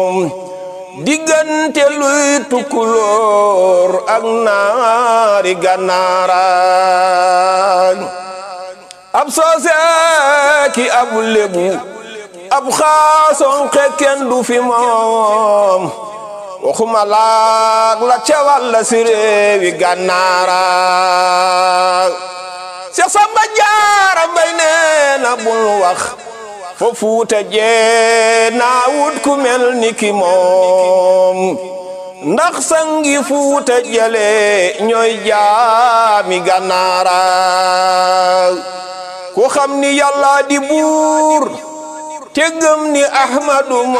diggante luy tukkulóor ak naari gànnaaraan ab soose ki ab lébu ab xaason xekken du fi moom waxuma laag la cewal la si réewi gànnaaraan Seex Samba Jaara Mbay nee na bul wax fo fuuta jee naa wut ku mel ni ki moom ndax sangi fuuta jale ñooy jaami gànnaara ku xam ni yàlla di buur te gëm ni ahmadu